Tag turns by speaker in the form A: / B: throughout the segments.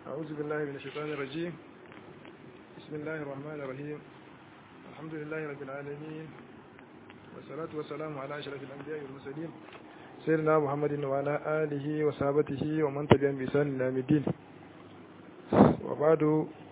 A: أعوذ بالله من الشيطان الرجيم بسم الله الرحمن الرحيم الحمد لله رب العالمين والصلاة والسلام على أشرف الأنبياء والمرسلين سيدنا محمد وعلى آله وصحبه ومن تبعهم بإحسان إلى يوم الدين وبعد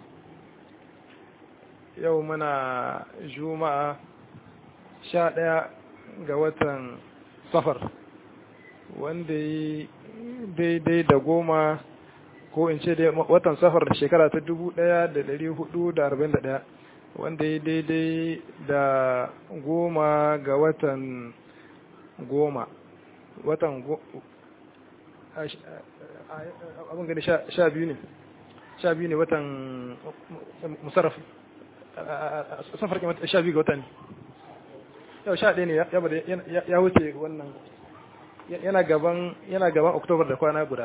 A: يومنا جمعة sha ɗaya ga watan safar wanda yi daidai da goma ko in ce watan safar da shekara ta dubu ɗaya da ɗari hudu da arba'in da ɗaya wanda yi daidai da goma ga watan goma watan abin gani sha biyu ne sha biyu ne watan musarraf safar sha biyu ga watan yau sha ɗaya ne ya wuce wannan yana gaban yana gaban oktobar da kwana guda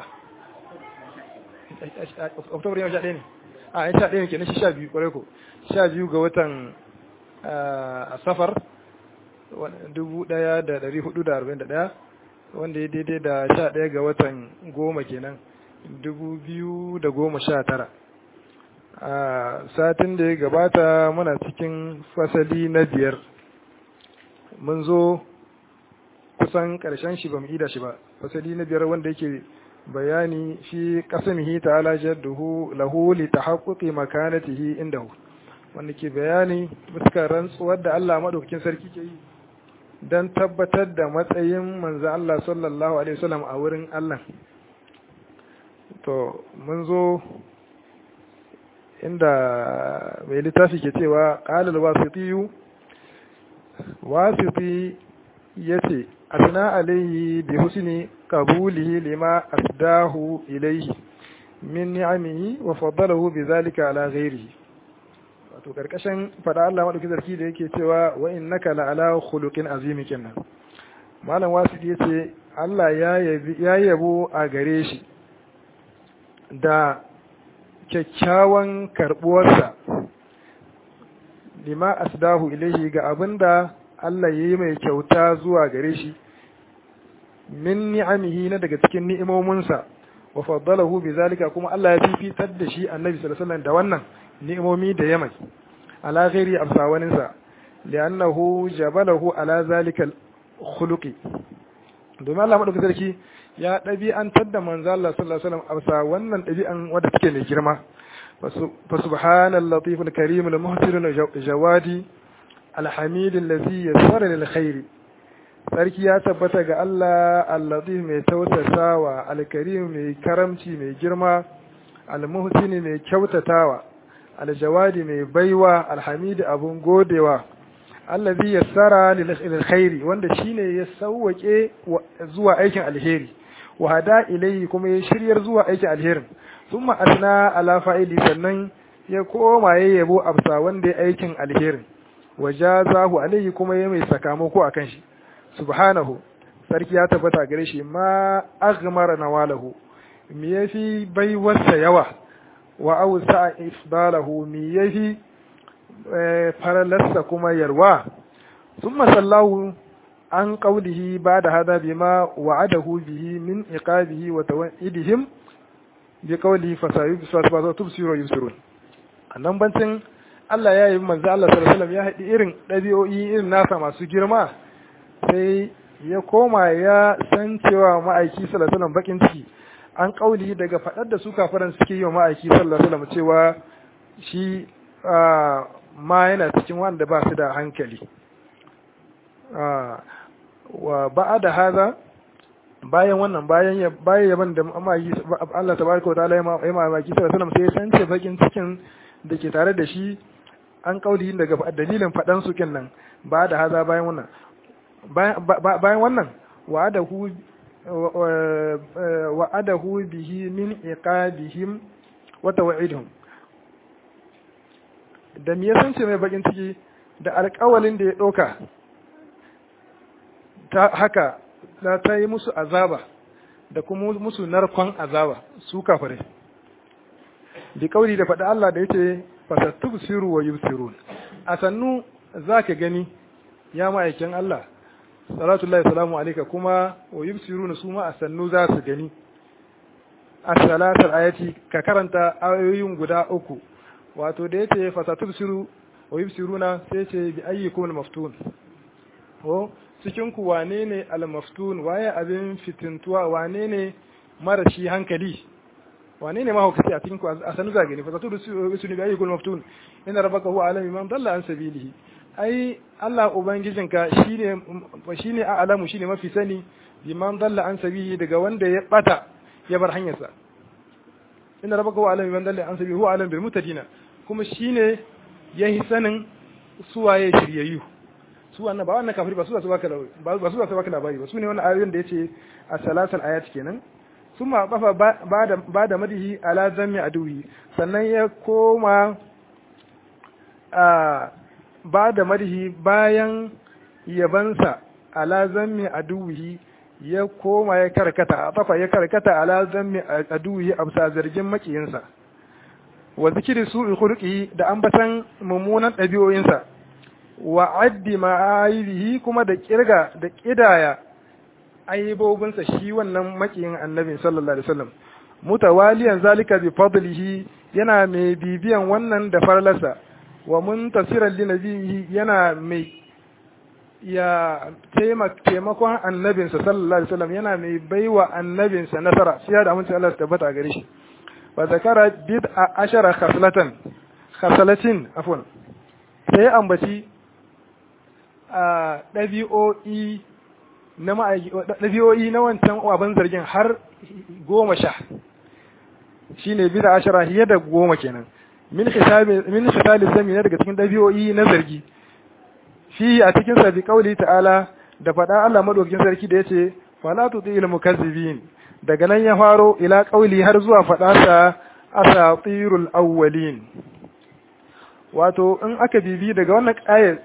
A: oktobar yau sha ɗaya ne a yan sha ɗaya ne kenan shi sha biyu kwarai ko sha biyu ga watan a safar dubu ɗaya da ɗari hudu da arba'in da ɗaya wanda ya daidai da sha ɗaya ga watan goma kenan dubu biyu da goma sha tara a satin da ya gabata muna cikin fasali na biyar mun zo kusan ƙarshen shi ba mu ida shi ba fasali na biyar wanda yake bayani fi qasamihi ta'ala jadduhu lahu li tahaqquqi makanatihi indahu wanda ke bayani bisa rantsuwar da Allah madaukakin sarki ke yi dan tabbatar da matsayin manzo Allah sallallahu alaihi wasallam a wurin Allah to mun zo inda mai littafi ke cewa qala al-wasitiyu wasiti ya ce asna alaihi bi husni qabulihi lima asdahu ilaihi min ni'amihi wa faddalahu bi zalika ala ghairihi wato karkashin fada Allah madauki zarki da yake cewa wa innaka la ala khuluqin azim kenan malam wasiti yace Allah ya yabi ya yabo a gare shi da kyakkyawan karbuwarsa lima asdahu ilaihi ga abinda Allah ya yi mai kyauta zuwa gare shi min ni'amihi na daga cikin ni'imominsa wa faddalahu bi zalika kuma Allah ya fifitar da shi annabi sallallahu alaihi wasallam da wannan ni'imomi da yamai ala ghairi absawaninsa li'annahu jabalahu ala zalika khuluqi domin Allah madaukakin sarki ya ɗabi'antar da manzo Allah sallallahu alaihi wasallam absa wannan ɗabi'an wadda take mai girma فسبحان اللطيف الكريم المحسن الجوادي الحميد الذي يسر للخير sarki ya tabbata ga Allah al-latif mai tautasawa al-karim mai karamci mai girma al-muhsini mai kyautatawa al-jawadi mai baiwa al-hamid abun godewa allazi yassara lil khairi wanda shine ya sauwake zuwa aikin alheri wa hada ilayhi kuma ya shiryar zuwa aikin alherin thumma asna ala fa'ili sannan ya koma ya yabo absa wanda ya aikin alherin wajazahu alayhi kuma ya mai sakamako akan shi subhanahu sarki ya tabbata gare shi ma aghmara nawalahu mi yafi baiwarsa yawa wa awsa isbalahu mi yafi faralarsa kuma yarwa thumma sallahu an qawlihi ba'da hada bima wa'adahu bihi min iqabihi wa taw'idihim bi qawli fasayubsiru tubsiru yusirun annan bancin Allah ya yi manzo Allah sallallahu alaihi wasallam ya haɗi irin ɗabi'o'i irin nasa masu girma sai ya koma ya san cewa ma'aiki sallallahu alaihi wasallam bakin ciki an kauli daga faɗar da su kafaran suke yi wa ma'aiki sallallahu alaihi wasallam cewa shi ma yana cikin wanda ba su da hankali wa ba'ada haza bayan wannan bayan ya bayan yaban da Allah tabaraka wa ta'ala ya mamaki sallallahu alaihi wasallam sai ya sance bakin cikin da ke tare da shi an kauli daga dalilin faɗan su nan ba da haza bayan wannan bayan wannan wa'adahu wa'adahu bihi min iqabihim wa taw'idihim da me ya sance mai bakin ciki da alƙawalin da ya ɗauka ta haka da ta yi musu azaba da kuma musu narkon azaba su kafare bi kauli da faɗa Allah da yace fasatubsiru wa yubsirun a sannu zaka gani ya ma'aikin Allah salatu salamu alaika kuma wa yubsiruna su ma a sannu za su gani as-salatul ayati ka karanta ayoyin guda uku wato da yace fasatubsiru wa yubsiruna sai ce bi ayyukum al-maftun ko cikin ku wane ne al-maftun waye abin fitintuwa wane ne marashi hankali wane ne mahaukaci a cikin ku a sanu zagani fasatubsiru bi ayyukum al-maftun inna rabbaka huwa alamu man dalla an sabilihi ai Allah ubangijinka shine shine a'lamu shine mafi sani biman dalla an sabihi daga wanda ya bata ya bar hanyarsa inna rabbaka huwa alim man dalla an sabihi huwa alim bil mutadina kuma shine yahi sanin suwaye shiryayyu su wannan ba wannan kafiri ba su su baka ba su su baka labari ba su ne wannan ayoyin da yace as-salasal ayat kenan summa bafa bada bada madihi ala zammi aduhi sannan ya koma a bada madihi bayan yabansa ala zammi aduhi ya koma ya karkata a tafa ya karkata ala zammi aduhi a bisa zargin makiyinsa wa zikiri su khuluqi da ambatan mummunan ɗabi'o'insa wa addi ma'ayibihi kuma da kirga da kidaya aibobinsa shi wannan makiyin annabi sallallahu alaihi wasallam mutawaliyan zalika bi fadlihi yana mai bibiyan wannan da farlarsa wa muntasiran li nabihi yana mai ya taimakon annabinsa sallallahu alaihi wasallam yana mai baiwa annabinsa nasara shi da amince Allah ta tabbata gare shi wa zakara bid ashara khaslatan khaslatin afwan sai ambaci a ɗabi'o'i na ɗabi'o'i na wancan abin zargin har goma sha shine bid ashara hiya da goma kenan min hisabi min hisabi zami ne daga cikin ɗabi'o'i na zargi fi a cikin sa bi kauli ta'ala da faɗa Allah madaukakin sarki da yace fala tutil mukazzibin daga nan ya faro ila kauli har zuwa faɗa sa asatirul awwalin wato in aka bibi daga wannan aya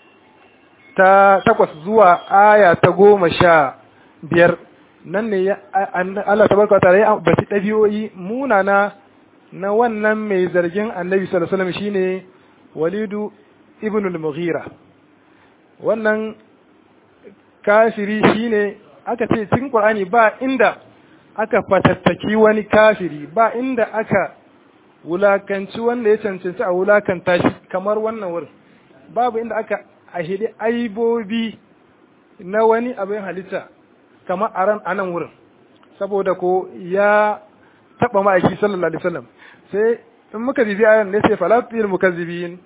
A: ta takwas zuwa aya ta goma sha biyar nan ne Allah tabaraka ta'ala ya ambaci ɗabi'o'i munana na wannan mai zargin annabi sallallahu alaihi wasallam shine walidu ibn al-mughira wannan kafiri shine aka ce cikin Qur'ani ba inda aka fatattaki wani kafiri ba inda aka wulakanci wanda ya cancanci a wulakanta shi kamar wannan wurin babu inda aka ahidi aibobi na wani abin halitta kamar a ran anan wurin saboda ko ya taba ma'aiki sallallahu alaihi wasallam sai in muka bibi ayan ne sai falatil mukazzibin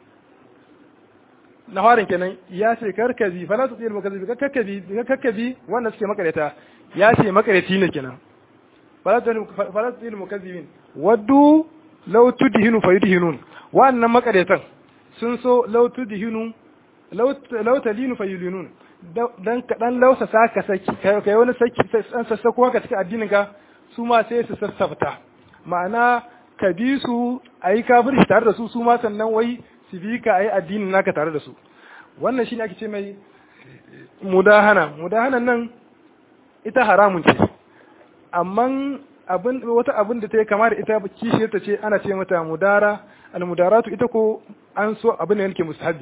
A: na harin kenan ya ce karkabi fala tu tsir makazibi kakkabi kakkabi wanda suke makareta ya ce makareti ne kenan fala tu fala tu tsir mukazibin waddu law tudhinu fayudhinun wannan makaretan sun so law tudhinu law law talinu fayulinun dan kadan lausa saka saki kai wani saki san sassako haka cikin addinin ka su ma sai su sassafta ma'ana ka bi su ayi kafirci tare da su su ma sannan wai su bi ka ayi addinin naka tare da su wannan shine ake ce mai mudahana mudahanan nan ita haramun ce amma abin wata abin da ta yi kama da ita kishi ta ce ana ce mata mudara almudaratu ita ko an so abin da yake musahabi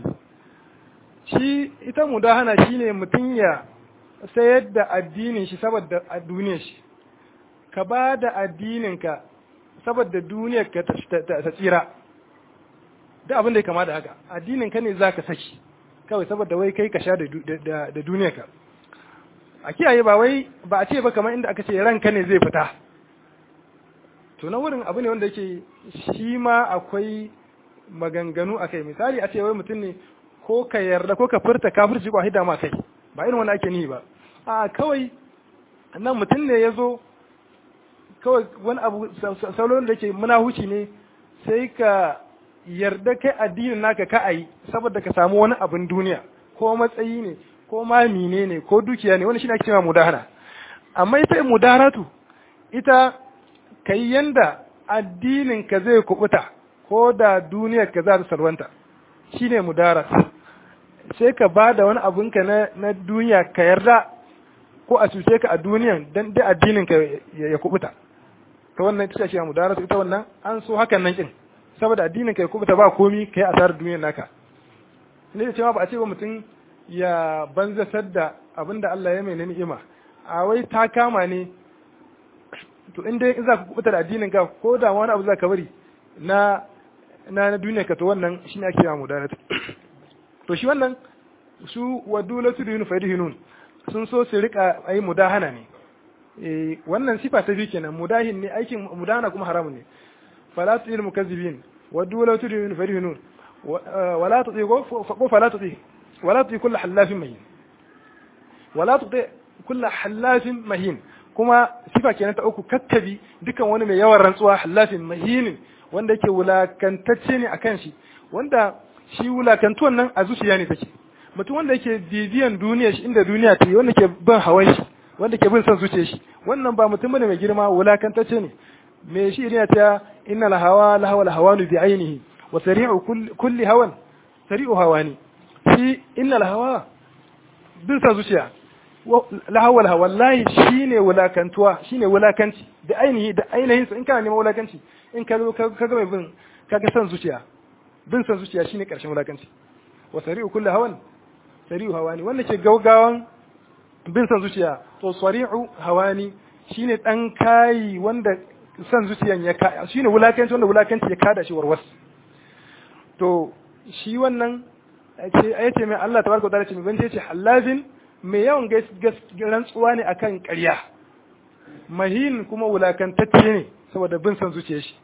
A: shi ita mudahana shine mutum ya sayar da addinin shi saboda duniyar shi ka ba da addinin ka saboda duniyar ka ta tsira da abin da ya kama da haka addinin ka ne za ka saki kawai saboda wai kai ka sha da duniya ka a kiyaye ba wai ba a ce ba kamar inda aka ce ranka ne zai fita to na wurin abu ne wanda yake shi ma akwai maganganu a kai misali a ce wai mutum ne ko ka yarda ko ka furta kafirci ko hida ma kai ba irin wani ake nihi ba a kawai nan mutum ne ya zo kawai wani abu salon da ke munahuci ne sai ka yarda kai addinin naka ka ayi saboda ka samu wani abin duniya ko matsayi ne ko ma mine ne ko dukiya ne wani shi ake cewa mudahara amma ita mudaharatu ita kai yanda addinin ka zai kubuta ko da duniyar ka za ta salwanta shine mudarat sai ka ba da wani abin ka na, na duniya ka yarda ko a cuce ka a duniyan dan dai addinin ka ya kubuta ta wannan ita ce mudaratu ita wannan an so hakan nan kin saboda addinin ka ya kubuta ba komi kai asarar duniyar naka ne da cewa ba a ce ba mutum ya banzasar da abin da Allah ya mai ni'ima a wai ta kama ne to in dai in za ka kubuta da addinin ka ko da wani abu za ka bari na na na duniya ka to wannan shine ake yawa mudanat to shi wannan su wadulatu dinu fadihinun sun so su rika ayi mudahana ne eh wannan sifa ta biyu kenan mudahin ne aikin mudahana kuma haramun ne fala tu'il mukazzibin wadulatu dinu fadihinun wala tu'i ko fala tu'i wala tu'i kullu halafin mahin wala tu'i kullu halafin mahin kuma sifa kenan ta uku kattabi dukan wani mai yawan rantsuwa halafin mahinin wanda yake wulakantacce ne akan shi wanda shi wulakantuwan nan a zuciya ne take mutum wanda yake bibiyan duniya shi inda duniya ta yi wanda ke bin hawan shi wanda ke bin son zuciya shi wannan ba mutum bane mai girma wulakantacce ne me shi ne ta innal hawa la hawa la hawanu bi ainihi wa sari'u kulli hawan sari'u hawani shi innal hawa bin son zuciya lahawal hawa wallahi shine wulakantuwa shine wulakanci da ainihi da ainihin in kana neman wulakanci in ka zo ka ga mai bin ka ga san zuciya bin san zuciya shine karshen wulakanci wa sari'u kullu hawan sari'u hawani wanda ke gaugawan bin san zuciya to sari'u hawani shine dan kai wanda san zuciyan ya ka shine wulakanci wanda wulakanci ya kada shi warwas to shi wannan ce ayace mai Allah tabaraka wa ta'ala ce mai bance ce halazin mai yawan rantsuwa ne akan ƙarya mahin kuma wulakantacce ne saboda bin san zuciya shi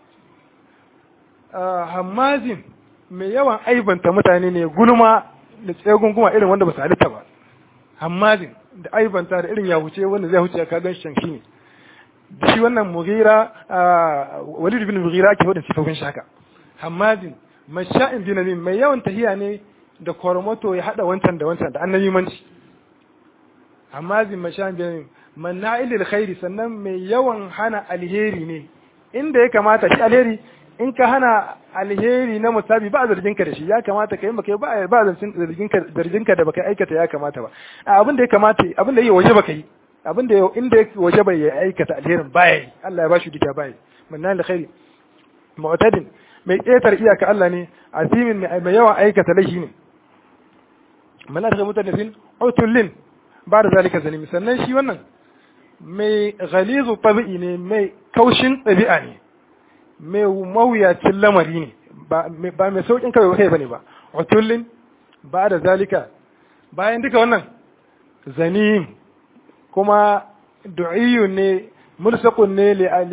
A: hammazin mai yawan aibanta mutane ne gulma da tsegunguma irin wanda ba su halitta ba hammazin da aibanta da irin ya huce wanda zai huce ka gan shi ne da shi wannan mugira walid bin mugira ake wadda sifofin shaka hammazin masha'in binamin mai yawan tahiya ne da kormoto ya hada wancan da wancan da annabi manci amma zin mashan bin manna'ilil khairi sannan mai yawan hana alheri ne inda ya kamata shi alheri in ka hana alheri na musabi ba zargin ka da shi ya kamata kai baka ba ba zargin ka zargin ka da baka aikata ya kamata ba abin da ya kamata abin da yake waje baka yi abin da inda yake waje bai ya aikata alherin baya yi Allah ya bashi duka baya manna'ilil khairi mu'tadin mai ƙetar iyaka Allah ne azimin mai yawan aikata laifi ne mana daga mutane utullin ba da zalika zalimi sannan shi wannan mai ghalizu tabi'i ne mai kaushin ɗabi'a ne mai mawuyacin lamari ne ba mai saukin kawai kai bane ba utullin ba da zalika bayan duka wannan zanim kuma du'iyyun ne mulsaqun ne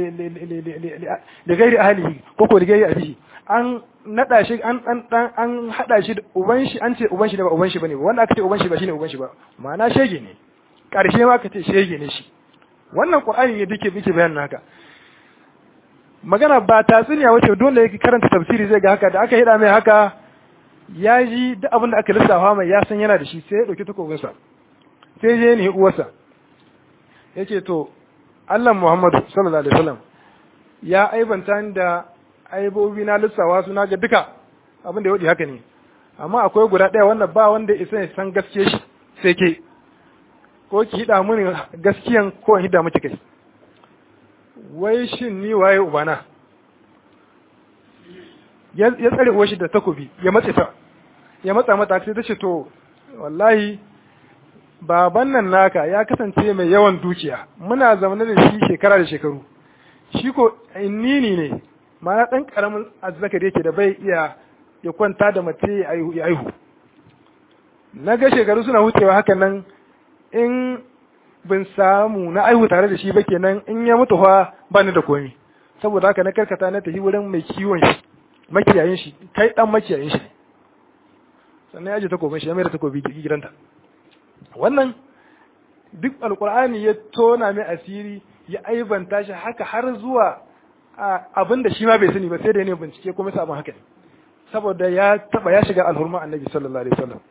A: li gairi ahlihi ko ko li gairi abihi an nada shi an an an hada shi da uban shi an ce uban shi da ba uban shi bane wanda aka ce uban shi ba shine uban shi ba ma'ana shege ne karshe ma aka ce shege ne shi wannan qur'ani ne dake muke bayanin haka magana ba tatsuniya wace dole yake karanta tafsiri zai ga haka da aka hida mai haka ya ji duk abin da aka lissafa mai ya san yana da shi sai ya dauki takobinsa sai je ne uwarsa yace to Allah Muhammadu sallallahu alaihi wasallam ya aibanta ni da aibobi na lissawa su ga duka abin da ya wadi haka ne amma akwai guda ɗaya wanda ba wanda isa ya san gaskiya shi sai ke ko ki hida mini gaskiyan ko in hida miki kai wai shin ni waye ubana ya tsare uwar shi da takobi ya matse ta ya matsa mata sai ta ce to wallahi baban nan naka ya kasance mai yawan dukiya muna zaune da shi shekara da shekaru shi ko innini ne mana ɗan ƙaramin azzakari yake da bai iya ya kwanta da mace ya aihu na ga shekaru suna wucewa hakan nan in bin samu na aihu tare da shi ba kenan in ya mutu fa ba ni da komi saboda haka na karkata na tafi wurin mai kiwon shi makiyayin shi kai dan makiyayin shi sannan ya je takobin shi ya mai da takobi gidanta wannan duk alkur'ani ya tona mai asiri ya aibanta shi haka har zuwa abin da shi ma bai sani ba sai da ne bincike kuma sabon haka ne saboda ya taba ya shiga alhurma annabi sallallahu alaihi wasallam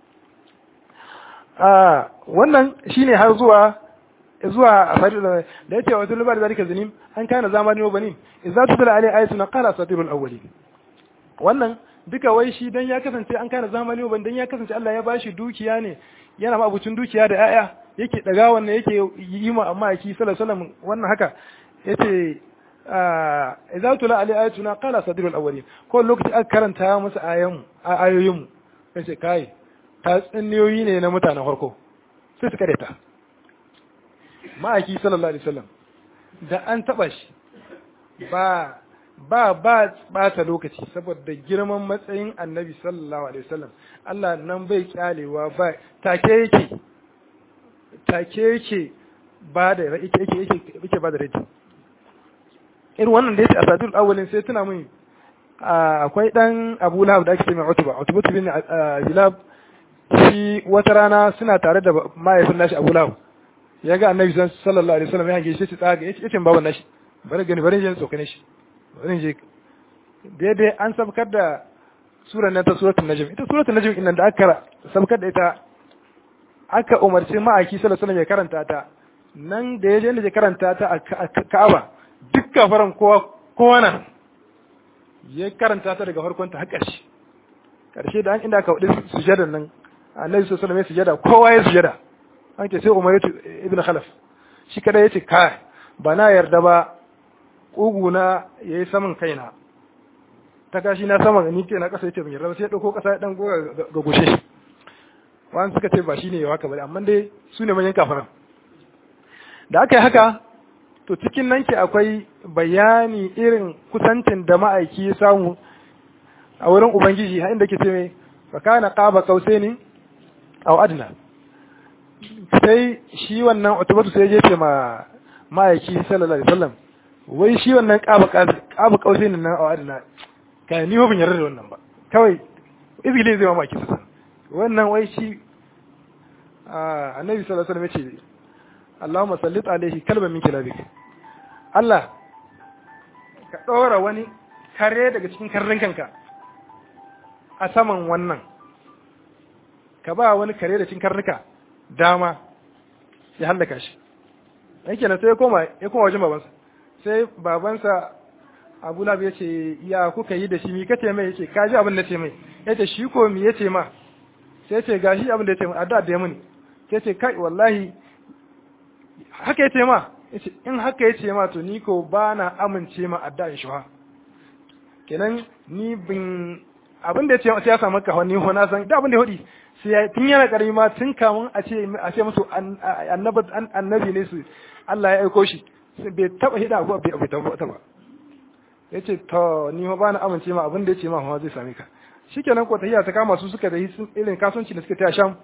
A: a wannan shine har zuwa zuwa asari da da yace wa tulba da zalika zanim an kana zamani wa banin idza tutla alai ayatuna qala asatirul awwalin wannan duka wai shi dan ya kasance an kana zamani wa dan ya kasance Allah ya bashi dukiya ne yana ma abucin dukiya da ƴaƴa yake daga wannan yake yi ma amma yake sallallahu alaihi wasallam wannan haka yace idza tula alai ayatuna qala sadirul awwalin ko lokaci aka karanta musu ayan ayoyin mu sai kai ta tsinniyoyi ne na mutanen farko sai su kare ta ma'aiki sallallahu alaihi wasallam da an taba shi ba ba ba bata lokaci saboda girman matsayin annabi sallallahu alaihi wasallam Allah nan bai kyalewa ba take yake take yake ba da yake yake yake yake ba da rai irin wannan da yake a sadul awwalin sai tuna mun akwai dan Abu Lahab da ake ce mai Utba Utba bin Hilab shi wata rana suna tare da mahaifin nashi Abu Lahab ya ga annabi sallallahu alaihi wasallam ya hange shi tsaga yace baban nashi bari gani bari jin tsokane shi bari je daidai an sabkar da surar nan ta suratul najm ita suratul najm innan da aka sabkar da ita aka umarci ma'aiki sallallahu alaihi wasallam ya karanta ta nan da yaje da ya karanta ta a Ka'aba duk kafaran kowa kowa nan ya karanta ta daga farkon ta har ƙarshe ƙarshe da an inda aka wadi sujadar nan annabi sallallahu alaihi wasallam ya sujada kowa ya sujada an ce sai Umar ibn Khalaf shi kada yace kai ba na yarda ba ƙuguna ya yi saman kaina ta kashi na saman ni ke na ƙasa ya ce ban yarda sai ya ɗauko ƙasa ya ɗan goga ga gushe shi wani suka ce ba shi ne ya haka ba amma dai su ne manyan kafaran da aka yi haka to cikin nan ke akwai bayani irin kusancin da ma'aiki ya samu a wurin ubangiji har inda ke ce mai fakana qaba qausaini aw adna sai shi wannan utubatu sai ya ce ma ma'aiki sallallahu alaihi wasallam wai shi wannan ƙaba ƙaba ƙausai nan a adana ka ni ban yarda da wannan ba kawai izgili zai mamaki su wannan wai shi annabi sallallahu alaihi wasallam ya ce Allahumma sallit alaihi kalban min kilabik Allah ka ɗora wani kare daga cikin karrin kanka a saman wannan ka ba wani kare da cikin karnuka dama ya hallaka shi yake na sai ya koma ya koma wajen babansa sai babansa abu labi ya ce ya kuka yi da shi mi kace mai yace ka ji abin da ce mai yace shi ko mi yace ma sai ce gashi abin da yace mai addu'a da ya muni sai ce kai wallahi haka yace ma yace in haka yace ma to ni ko ba na amince ma addu'a in shuha kenan ni bin abin da yace sai ya samu ka wani na san da abin da ya hudi sai tun yana karami ma tun kamun a ce a ce musu annabi ne su Allah ya aiko shi bai taba hida abu bai bai taba ba yace to ni ma bana amince ma abin da yace ma ma zai same ka shikenan ko tahiya ta kama su suka da irin kasuwanci da suka taya sham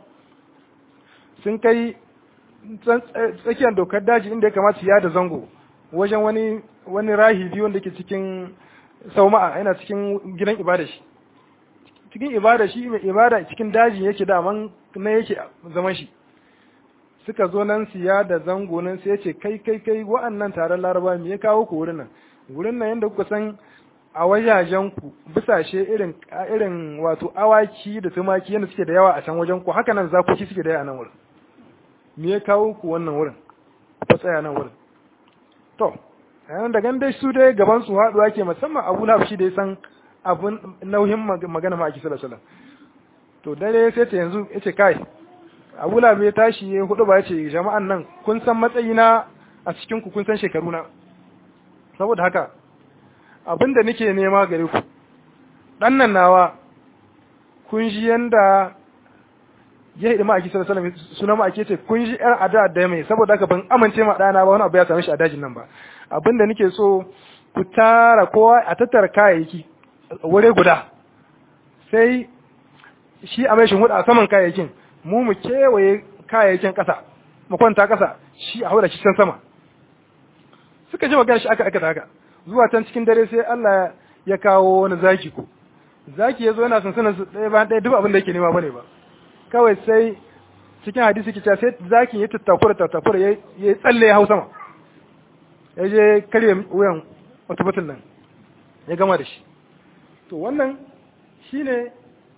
A: sun kai tsakiyar dokar daji inda ya kamata ya da zango wajen wani wani rahibi wanda ke cikin sauma'a yana cikin gidan ibada shi cikin ibada shi mai ibada cikin daji yake daman na yake zaman shi suka zo nan siya da zango nan sai ce kai kai kai wa'annan taron laraba me ya kawo ku wurin nan wurin nan yanda kuka san a wajajen ku bisashe irin irin wato awaki da tumaki yanda suke da yawa a can wajen ku haka nan zakoki suke da yawa a nan wurin me ya kawo ku wannan wurin ku tsaya nan wurin to yayin da dai su dai gaban su haɗuwa ke musamman Abu Lahab shi da ya san abun nauyin magana ma ake sallallahu alaihi to dare sai ta yanzu yace kai Abu Lahab ya tashi ya hudu ba yace jama'an nan kun san matsayina a cikin ku kun san shekaru na saboda haka abinda nake nema gare ku dan nan nawa kun ji yanda ya hidi ma'aiki sallallahu alaihi wasallam suna ma'aiki ce kun ji yar ada da mai saboda haka ban amince ma dana ba wani abu ya same shi a dajin nan ba abinda nake so ku tara kowa a tattara kayayyaki wure guda sai shi a mai hudu a saman kayayyakin mu mu kewaye kayayyakin ƙasa mu kwanta ƙasa shi a haura shi can sama suka ji magana shi aka aka haka zuwa can cikin dare sai Allah ya kawo wani zaki ko zaki ya zo yana sansanin su ɗaya bayan ɗaya duk abin da yake nema bane ba kawai sai cikin hadisi ke sai zakin ya tattakura tattakura ya yi tsalle ya hau sama ya je karye wuyan wata batun nan ya gama da shi to wannan shine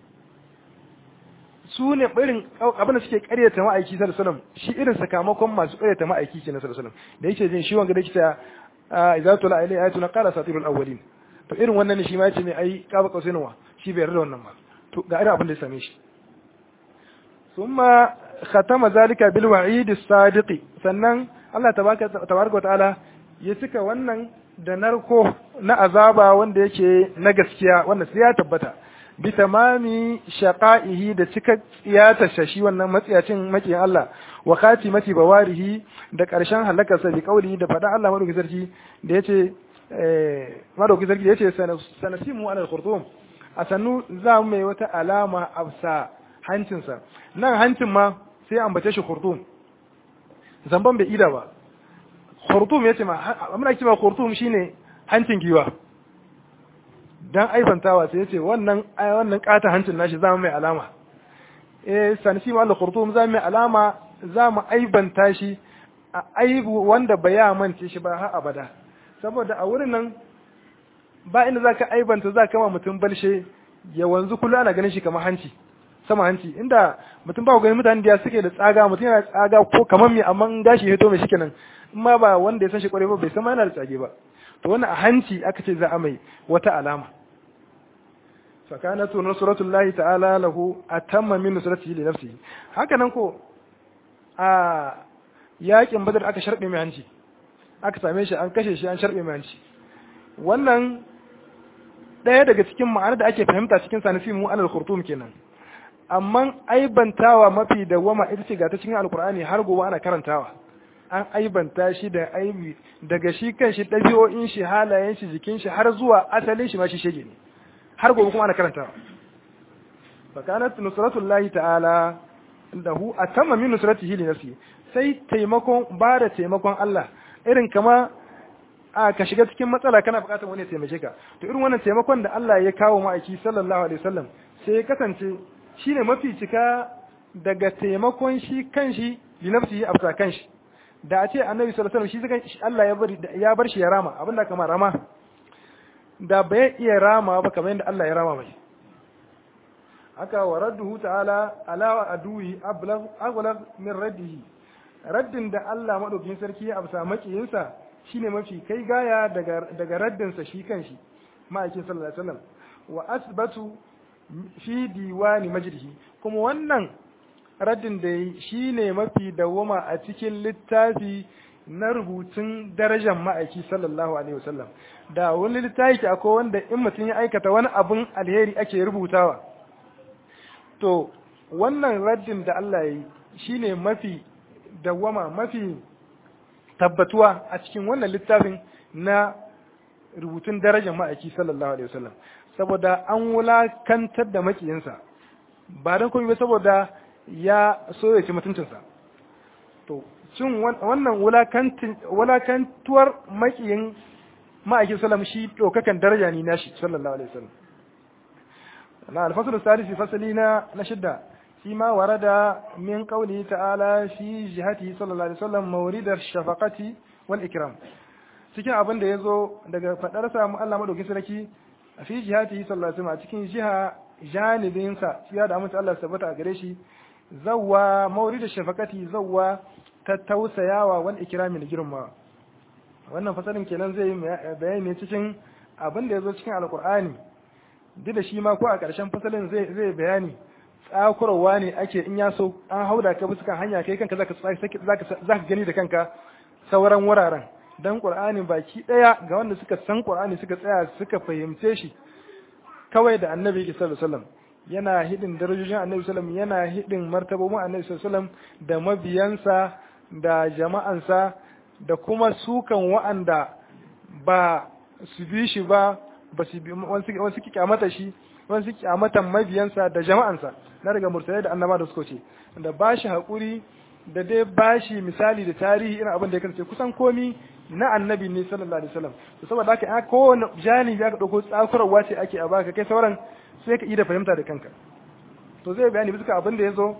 A: su ne irin abin da suke karyata ma'aiki sallallahu alaihi wasallam shi irin sakamakon masu karyata ma'aiki ke na sallallahu alaihi wasallam da yake jin shi wanga da yake ta idza tula alai ayatuna qala satirul awwalin to irin wannan ne shi ma yace ne ai kaba kausainwa shi bai yarda wannan ba to ga irin abin da ya same shi thumma khatama zalika bil wa'id as-sadiq sannan Allah tabaraka tabaraka wa ta'ala ya cika wannan da narko na azaba wanda yake na gaskiya wanda sai ya tabbata bi tamami shaqaihi da cika tsiyata shi wannan matsiyacin makiyin Allah wa khatimati bawarihi da karshen halakarsa bi kauli da fada Allah madauki sarki da yace eh madauki sarki da yace sanasimu ala al-khurtum asannu za mu mai wata alama afsa hancinsa nan hancin ma sai ambace shi khurtum zamban bai ida ba khurtum yace ma amma ake ma khurtum shine hancin giwa dan aibantawa sai yace wannan wannan kata hancin nashi za mu mai alama eh sansi ma al-khurtum za mu mai alama za mu aibanta shi a aibu wanda ba ya mance shi ba har abada saboda a wurin nan ba inda zaka aibanta zaka ma mutum balshe ya wanzu kullu ana ganin shi kamar hanci sama hanci inda mutum ba ganin mutane da suke da tsaga mutum yana tsaga ko kamar me amma gashi ya hito mai shikenan in ma ba wanda ya san shi kwarai ba bai san ma yana da tsage ba to wannan a hanci aka ce za a mai wata alama fakanatu nusratullahi ta'ala lahu atamma min nusratihi li nafsihi haka nan ko a yakin badar aka sharbe mai hanci aka same shi an kashe shi an sharbe mai hanci wannan ɗaya daga cikin ma'anar da ake fahimta cikin sanisi mu alal khurtum kenan amma aibantawa mafi dawama ita ce ga ta cikin alkur'ani har gobe ana karantawa an aibanta shi da aibi daga shi kan shi ɗabi'o'in shi halayen shi jikin shi har zuwa asalin shi ma shi shege ne har gobe kuma ana karantawa fakanat nusratullahi ta'ala lahu atamma min nusratihi li nafsi sai taimakon ba da taimakon Allah irin kama a ka shiga cikin matsala kana bukatar wani ya taimake ka to irin wannan taimakon da Allah ya kawo ma'aiki sallallahu alaihi wasallam sai ya kasance shine mafi cika daga taimakon shi kanshi li nafsihi afsa kanshi da a ce annabi sallallahu alaihi wasallam shi Allah ya bar ya bar shi ya rama abinda kamar rama da bai iya rama ba kamar yadda Allah ya rama mai haka wa radduhu ta'ala ala aduwi ablagh aghlab min raddihi raddin da Allah madaukakin sarki ya amsa makiyinsa shine mafi kai gaya daga daga raddin sa shi kanshi ma'aikin sallallahu alaihi wasallam wa asbatu fi diwani majdihi kuma wannan raddin da yi shine mafi dawama a cikin littafi na rubutun darajar ma'aiki sallallahu alaihi wasallam da wani littafi akwai wanda in mutum ya aikata wani abun alheri ake rubutawa to wannan raddin da Allah ya yi shine mafi dawama mafi tabbatuwa a cikin wannan littafin na rubutun darajar ma'aiki sallallahu alaihi wasallam saboda an wulakantar da makiyinsa ba don komai ba saboda ya so ya ci mutuncinsa to cin wannan wulakantuwar makiyin ma'aikin sallam shi ɗaukakan daraja ne nashi sallallahu alaihi wasallam na alfasul salisi fasali na na shidda shi ma warada min qawli ta'ala fi jihati sallallahu alaihi wasallam mawridar shafaqati wal ikram cikin abin da yazo daga fadar sa mu Allah madaukin sarki fi jihati sallallahu alaihi wasallam a cikin jiha janibin sa ya da amince Allah tabbata a gare shi zawwa mawridar shafaqati zawwa ta tausayawa wal ikrami da girma wannan fasalin kenan zai bayani cikin abin da yazo cikin alqur'ani duk da shi ma ko a ƙarshen fasalin zai zai bayani tsakurwa ne ake in ya so an hauda ka bisa hanya kai kanka zaka zaka zaka gani da kanka sauran wuraren dan Qur'ani baki daya ga wanda suka san Qur'ani suka tsaya suka fahimce shi kawai da Annabi sallallahu alaihi wasallam yana hidin darajojin Annabi sallallahu alaihi wasallam yana hidin martabobin Annabi sallallahu alaihi wasallam da mabiyansa da jama'ansa da kuma sukan wa'anda ba su bi shi ba ba su bi wasu kyamata shi wasu kyamatan mabiyansa da jama'ansa na daga mursalai da annaba da suka ce da ba shi haƙuri da dai ba shi misali da tarihi irin abin da ya kasance kusan komi na annabi ne sallallahu alaihi wasallam to saboda haka a kowane janibi aka dauko tsakurarwa ce ake a baka kai sauran sai ka yi da fahimta da kanka to zai bayani bisa abin da ya zo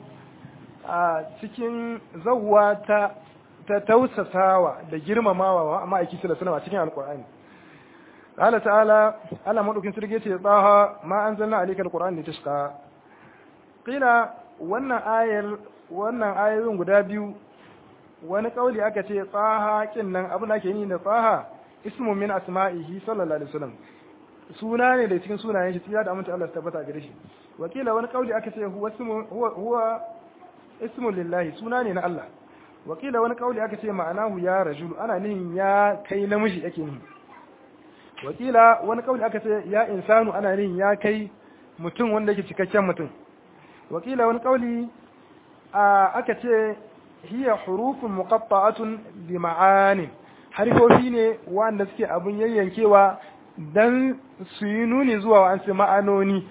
A: a cikin zawwa ta ta tausasawa da girmamawa wa ma'aiki sallallahu alaihi wasallam a cikin alqur'ani قال تعالى ألا مدوكين سرقيتي طه ما أنزلنا عليك القرآن لتشقى قيل وانا آية وانا آية guda biyu wani kauli aka ce tsaha kinnan abin da ake yi da tsaha ismu min asma'ihi sallallahu alaihi wasallam suna ne da cikin sunayen shi tsira da amince Allah tabbata gare shi wakila wani kauli aka ce huwa ismu huwa huwa ismu lillahi suna ne na Allah wakila wani kauli aka ce ma'anahu ya rajulu ana nihin ya kai namiji yake nihi wakila wani kauli aka ce ya insanu ana nihin ya kai mutum wanda yake cikakken mutum wakila wani kauli aka ce hiya hurufun muqatta'atun bi ma'ani harfofi ne wanda suke abun yayyankewa dan su yi nuni zuwa wa'ansu ma'anoni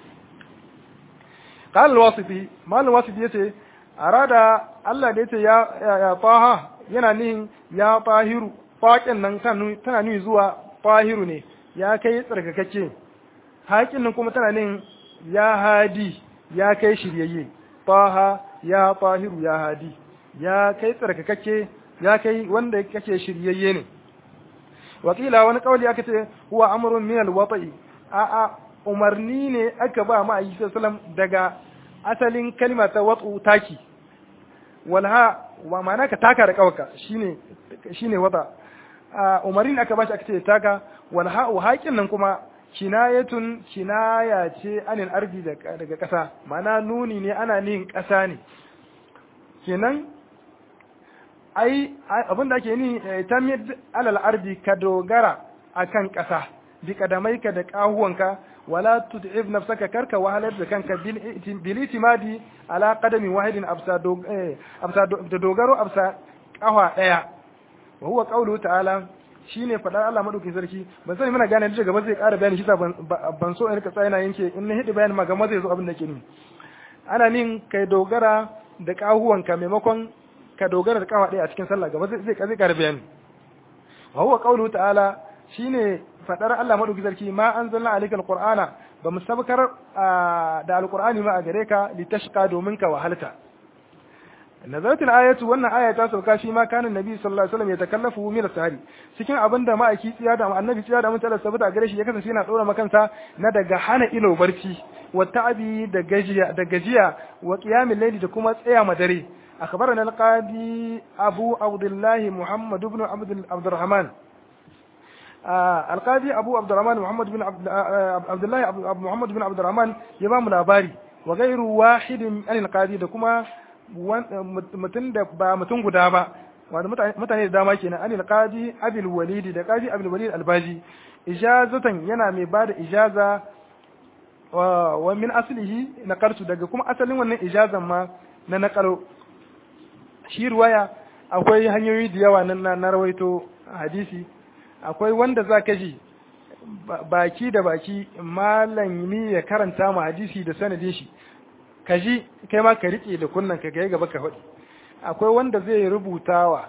A: qala al-wasiti mal al-wasiti yace arada Allah da yace ya ya taha yana nihin ya tahiru faƙin nan tana nuni zuwa tahiru ne ya kai tsarkakakke haƙin nan kuma tana nihin ya hadi ya kai shiryayye taha ya tahiru ya hadi ya kai tsarkakakke ya kai wanda kake shiryayye ne wakila wani kauli aka ce huwa amrun min alwata'i a a umarni ne aka ba ma ayi sallam daga asalin kalma ta wat'u taki walha wa ma'ana ka taka da kawaka shine shine wata umarni aka ba shi aka ce taka walha haƙin nan kuma kinayatun kinaya ce anil ardi daga ƙasa ma'ana nuni ne ana nin ƙasa ne kenan ai abin da ake ni tamid alal ardi ka dogara akan ƙasa bi kadamaika da ƙahuwanka wala tud'ib nafsaka karka wahalar da kanka bil itimadi ala qadami wahidin absa absa da dogaro absa ƙawa daya wa huwa qawlu ta'ala shine fadar Allah madaukakin sarki ban sani muna gane da gaba zai ƙara bayani shi ban so in rika tsaya yanke in na hidi bayani ma gaba zai zo abin da ke ni ana nin kai dogara da ƙahuwanka maimakon ka dogara da kawa ɗaya a cikin sallah gaba zai zai ƙara bayani wa huwa qawluhu ta'ala shine fadar Allah madauki sarki ma anzalna alayka alqur'ana ba mu sabkar da alqur'ani ma a gare ka litashqa domin ka wahalta nazarat ayatu wannan aya ta sauka shi ma kana nabi sallallahu alaihi wasallam ya takallafu min as-sahari cikin abinda ma aiki tsiya da annabi tsiya da mutala sabata gare shi ya kasance yana dora makansa na daga hana ilo barci wa ta'abi da gajiya da gajiya wa qiyamil layli da kuma tsaya madare أخبرنا القاضي أبو عبد الله محمد بن عبد عبد الرحمن آه القاضي أبو عبد الرحمن محمد بن عبد, آه عبد الله أبو محمد بن عبد الرحمن يمام الأباري وغير واحد عن القاضي دكما متن با متن guda ba wanda mutane da dama kenan anil qadi abil walid da qadi abil walid albaji ijazatan yana mai bada ijaza wa min aslihi naqartu daga kuma asalin wannan ijazan ma na naqaro shi ruwaya akwai hanyoyi da yawa nan na rawaito hadisi akwai wanda za ka ji baki da baki malami ya karanta ma hadisi da sanadin shi ka ji kai ma ka riƙe da kunnan ka ga gaba ka faɗi akwai wanda zai rubutawa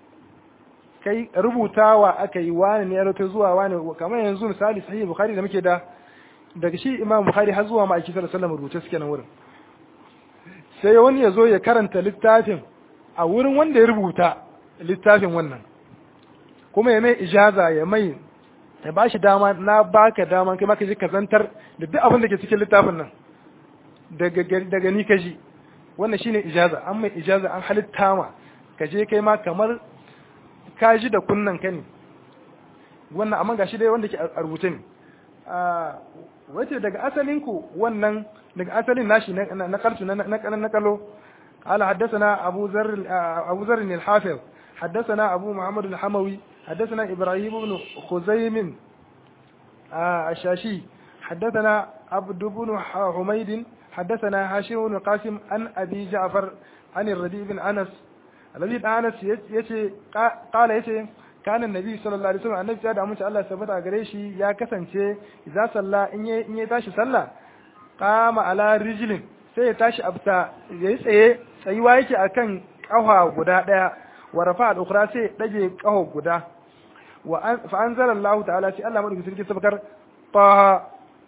A: kai rubutawa aka yi wani ne ya rawaito zuwa wani kamar yanzu misali sahih bukhari da muke da daga shi imam bukhari har zuwa ma'aiki sallallahu alaihi wasallam rubuce suke nan wurin sai wani ya zo ya karanta littafin a wurin wanda ya rubuta littafin wannan kuma ya mai ijaza ya mai ya ba shi dama na baka dama kai maka ji ka zantar da duk abin da ke cikin littafin nan daga ni ka ji wannan shine ijaza an mai ijaza an halitta ma ka je kai ma kamar ka ji da kunnan ka ne wannan amma gashi dai wanda ke a rubuce ne wace daga asalin ku wannan daga asalin nashi na kalsu na kalo قال حدثنا أبو ذر أبو ذر الحافظ حدثنا أبو محمد الحموي حدثنا إبراهيم بن خزيم الشاشي حدثنا عبد بن حميد حدثنا هاشم بن قاسم عن أبي جعفر عن الرديء بن أنس الذي أنس يتي قال يتي كان النبي صلى الله عليه وسلم النبي صلى الله عليه وسلم ثبت غريشي يا كسانce إذا صلى إن إن يتاشي صلى قام على رجل sai ya tashi abta ya yi tsaye tsayuwa yake akan ƙafa guda ɗaya wa rafa al-ukhra sai ya dage ƙafa guda wa fa anzala Allah ta'ala sai Allah madaukakin sarki sabkar taha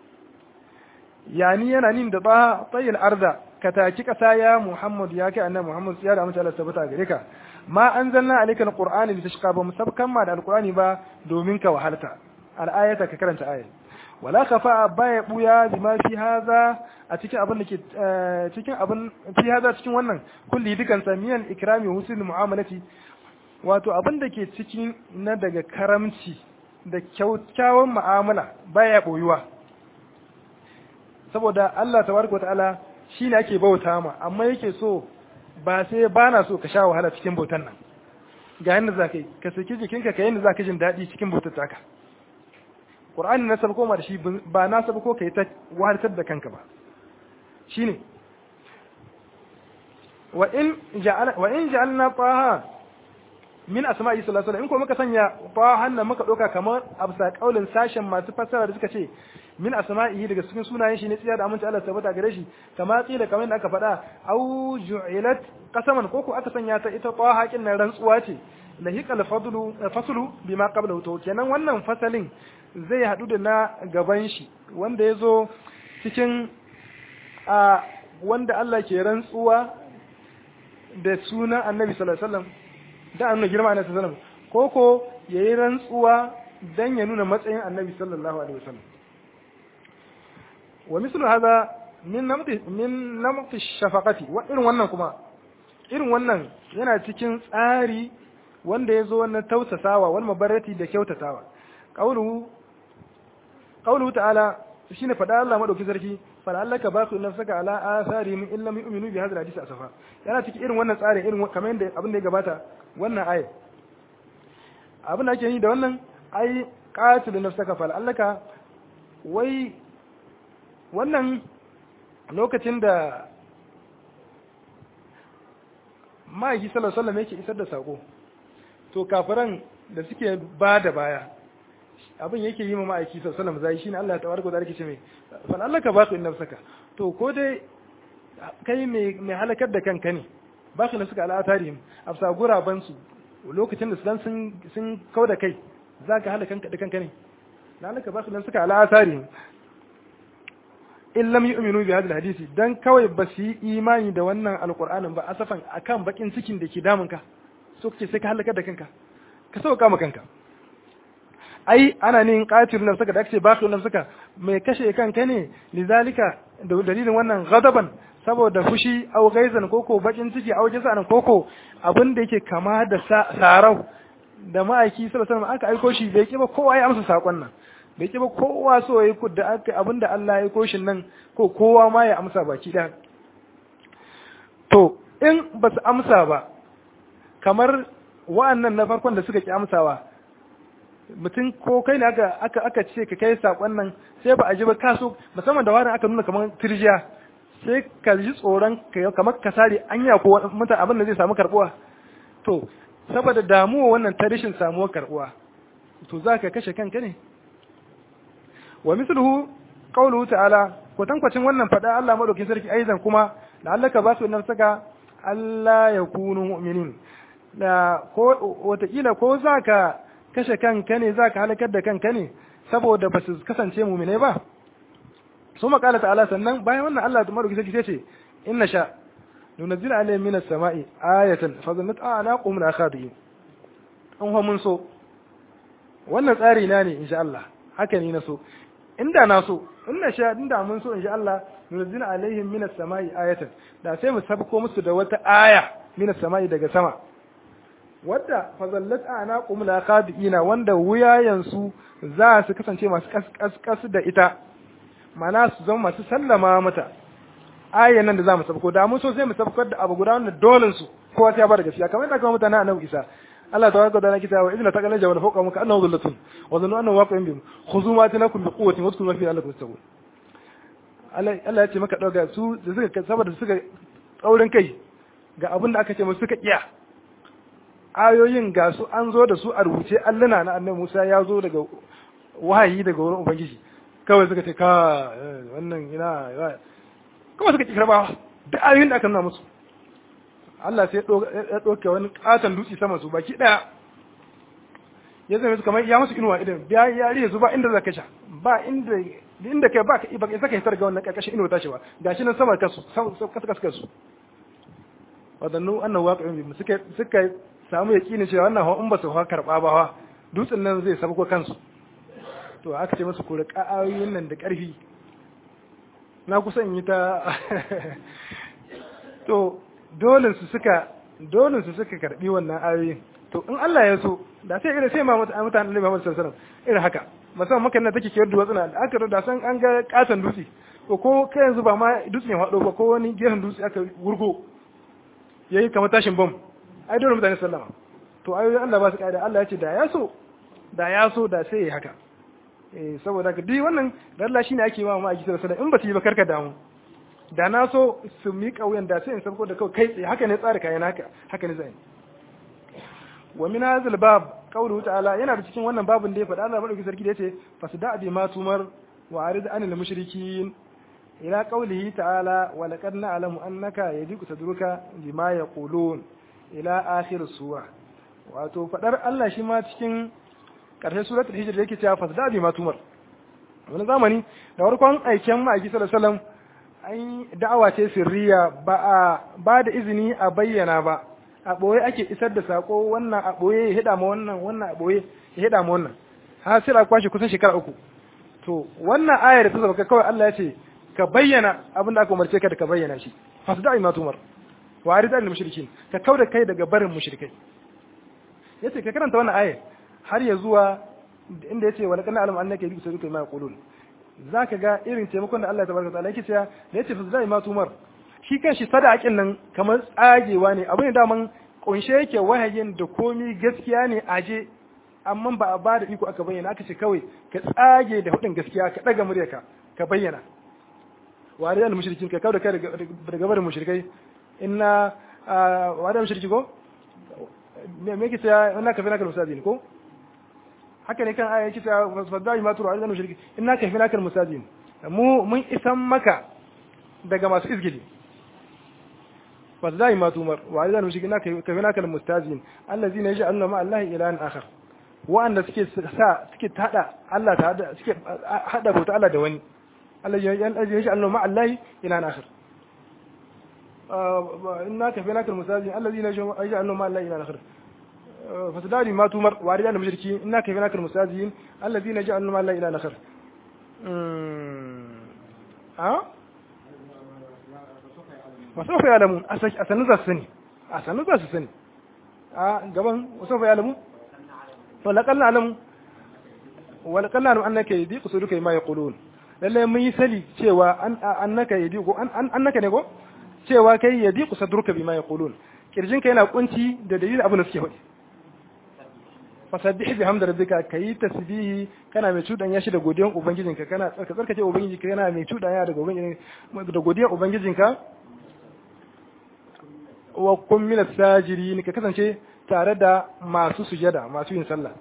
A: yani yana nin da taha tayil arda ka taki kasa ya Muhammad ya kai annabi Muhammad ya da mutane Allah tabbata gare ka ma anzalna alayka al-qur'ana litashqa ba musabkan ma da al-qur'ani ba domin ka wahalta al-ayata ka karanta ayat wala khafa baya buya bima fi hadha a cikin abin da ke cikin abin fi hadha cikin wannan kulli dukan samiyan ikrami husnul mu'amalati wato abin da ke cikin na daga karamci da kyakkyawan mu'amala baya boyuwa saboda Allah tabaraka ta'ala shine ake bauta ma amma yake so ba sai bana so ka sha wahala cikin bautan nan ga yanda zaka yi ka saki jikinka ka yanda zaka jin daɗi cikin bautar taka Qur'ani na sabko ma da shi ba na sabko kai ta wahaltar da kanka ba shine wa in ja'ala wa in ja'alna taha min asma'i sallallahu alaihi in ko muka sanya tahan nan muka doka kamar absa kaulin sashen masu fassara da suka ce min asma'ihi daga cikin sunayen shi ne tsiya da aminci Allah tabbata gare shi kama tsila kamar da aka faɗa au ju'ilat qasaman koko aka sanya ta ita taha kin nan rantsuwa ce lahiqal fadlu faslu bima qablahu to kenan wannan fasalin zai hadu da na gaban shi wanda yazo cikin a wanda Allah ke rantsuwa da sunan Annabi sallallahu alaihi wasallam da annabi girma Annabi sallallahu alaihi wasallam koko yayi rantsuwa dan ya nuna matsayin Annabi sallallahu alaihi wasallam wa mislu hada min namti min namti shafaqati wa irin wannan kuma irin wannan yana cikin tsari wanda yazo wannan tausasawa wal mabarrati da kyautatawa qawluhu qawluhu ta'ala shine fada Allah madauki sarki fala allaka baqi nafsaka ala atharihim illa yu'minu bi hadha alhadith asafa yana cikin irin wannan tsarin irin kamar yadda abin da ya gabata wannan ayat abin da ake yi da wannan ai qatil nafsaka fala allaka wai wannan lokacin da ma'aiki sallallahu alaihi yake isar da sako to kafiran da suke ba da baya abin yake yi ma ma'aiki sallallahu alaihi zai shine Allah ta tabaraka da yake ce mai fa Allah ka baka inna saka to ko dai kai mai mai halakar da kanka ne baka na suka al'atarihim afsa guraban su lokacin da sun sun sun kauda kai zaka halaka kanka da kanka ne lalaka baka na suka al'atarihim in lam yu'minu bi hadhihi hadisi dan kawai ba su yi imani da wannan alqur'anin ba asafan akan bakin cikin da ke damun ka so kace sai ka halaka da kanka ka sauka ma kanka ai ana ne qatil nafsaka da ake baqi nafsaka mai kashe kanka ne lizalika da dalilin wannan ghadaban saboda fushi au gaizan koko bakin ciki au jasan koko abin da yake kama da sarau da ma'aiki sallallahu alaihi wasallam aka aiko shi bai kiba kowa ya amsa sakon nan bai ki ba kowa so ya yi da aka abinda Allah ya koshin nan ko kowa ma ya amsa baki ɗaya to in ba su amsa ba kamar wa'annan na farkon da suka ki amsawa mutum ko kai ne aka aka aka ce ka kai sakon nan sai ba a ji ba kaso musamman da wani aka nuna kamar tirjiya sai ka ji tsoron kamar ka sare anya ko mutum abin da zai samu karbuwa to saboda damuwa wannan ta rashin samuwar karbuwa to za ka kashe kanka ne wa misluhu qawluhu ta'ala ko tankwacin wannan fada Allah madaukin sarki aizan kuma da Allah ka ba su nafsaka Allah ya kunu mu'minin da ko watakila ko zaka kashe kanka ne zaka halakar da kanka ne saboda ba su kasance mu'mine ba su makala ta'ala sannan bayan wannan Allah madaukin sarki sai ce inna sha nunzil alayhim minas sama'i ayatan fa zannat a'naqum min akhadihim an mun so wannan tsari na ne insha Allah haka ne na so inda na so inda sha inda mun so insha Allah nunzila alaihim minas samai ayatan da sai mu sabko musu da wata aya minas samai daga sama wadda fazallat anaqum la khadiina wanda wuyayen su za su kasance masu kaskas da ita mana su zama masu sallama mata ayan nan da za mu sabko da mun so sai mu sabkar da abu guda wanda dole su kowa sai ya ba da gaskiya kamar yadda kuma mutanen annabi Isa Allah tabaraka wa ta'ala kita wa idna taqala jawala fawqa muka annahu dhullatun wa dhannu annahu waqi'un bihim khudhu ma atanakum bi quwwatin wadhkuru ma fihi la'allakum tattaqun Allah Allah ya ce maka dauka su da suka saboda suka tsaurin kai ga abin da aka ce musu suka kiya ayoyin ga su an zo da su a rubuce allana na annabi Musa ya zo daga wahayi daga wurin ubangiji kawai suka ce ka wannan ina kawai suka ki karbawa da ayoyin da aka nuna musu Allah sai ya ɗauke wani ƙaton dutse sama su baki ɗaya ya zama su kamar ya musu inuwa idan ya ya rihe su ba inda za ka sha ba inda inda kai ba ka ba ka saka hitar ga wannan ƙarƙashin inuwa tashi ba gashi nan sama kasu kasu kasu kasu wadannu annahu waqi'un bi suka suka samu yakinin cewa wannan in ba su ha karba ba ha dutsen nan zai sabko kansu to aka ce musu ku riƙa ayoyin nan da ƙarfi na kusan yi ta to dole su suka dole su suka karbi wannan ayoyin to in Allah ya so da sai irin sai ma mutane Annabi Muhammad sallallahu alaihi wasallam irin haka musamman maka nan take kiyar duwatsuna da aka da san an ga katon dutse ko ko kai yanzu ba ma dutse ne hado ba ko wani gefen dutse aka wurgo yayi kamar tashin bom ai dole mutane sallama to ayoyin Allah ba su kaida Allah ya ce da ya so da ya so da sai ya haka eh saboda ka duk wannan da Allah shine ake wa ma a sallallahu alaihi wasallam in ba su yi ba karka damu da na so su miƙa wuyan da sai in sabko da kawai kai tsaye haka ne tsara kayan haka haka ne zai wa min hadhal bab qawluhu ta'ala yana da cikin wannan babin da ya faɗa Allah madauki sarki da yace fasda bi ma tumar wa arid anil mushrikin ila qawlihi ta'ala wa laqad na'lamu annaka yadiku sadruka bima yaqulun ila akhir suwa wato faɗar Allah shi ma cikin ƙarshen suratul hijr yake cewa fasda bi ma tumar wani zamani da farkon aiken ma'aiki sallallahu alaihi wasallam an da'awa ce sirriya ba a ba da izini a bayyana ba a ɓoye ake isar da sako wannan a ɓoye ya hida ma wannan wannan a ɓoye ya hida ma wannan har sai a kwashe kusan shekara uku to wannan ayar da ta zaba kawai Allah ya ce ka bayyana abin da aka umarce ka da ka bayyana shi fasu da'i ma tumar wa arida al mushrikin ka kauda kai daga barin mushrikai yace ka karanta wannan ayar har ya zuwa inda yace wa laqad na'lamu annaka yadiku saduka ma yaqulun zaka ga irin taimakon da Allah tabaraka ta'ala yake cewa da yace fasu da'i ma tumar shi kanshi sadakin nan kamar tsagewa ne abin da daman kunshe yake wahayin da komi gaskiya ne aje amma ba a bada iko aka bayyana aka ce kawai ka tsage da hudin gaskiya ka daga muryarka ka bayyana wa da mushrikin ka kawo da kai daga barin mushrikai inna wa da mushriki ko me me kike ya inna ka fi naka musazin ko haka ne kan aya yake ta fasdai ma turu da mushriki inna ka fi naka musazin mu mun isan maka daga masu izgili فازاي ما تمر وعلى المشركين كفناك المستاذين الذين يجعلون مع الله إلها آخر وأن سكي سا سكي تهدا الله تهدا سكي هدا بوت الله دواني الذي يجعلون مع الله إلها آخر إنا كفناك المستاذين الذين يجعلون مع الله إلها آخر فازاي ما تمر وعلى المشركين إنا كفناك المستاذين الذين يجعلون مع الله إلها آخر ها wasu ya alamu a sanin za su sani a sanin za su sani a gaban wasu ya alamu walakan na alamu walakan na alamu annaka yi ku duka ma ya kulun lalle mun yi sali cewa annaka yi ko annaka ne ko cewa kai ya ku sadruka bima ya kulun kirjin ka yana kunci da dalilin abin da suke faɗi fasabbih bi hamdi rabbika kayi tasbihi kana mai cudan yashi da godiyan ubangijinka kana tsarka tsarkake ubangijinka kana mai cudan ya da ubangijinka da godiyan ubangijinka wa kun min sajirin ka kasance tare da masu sujada masu yin sallah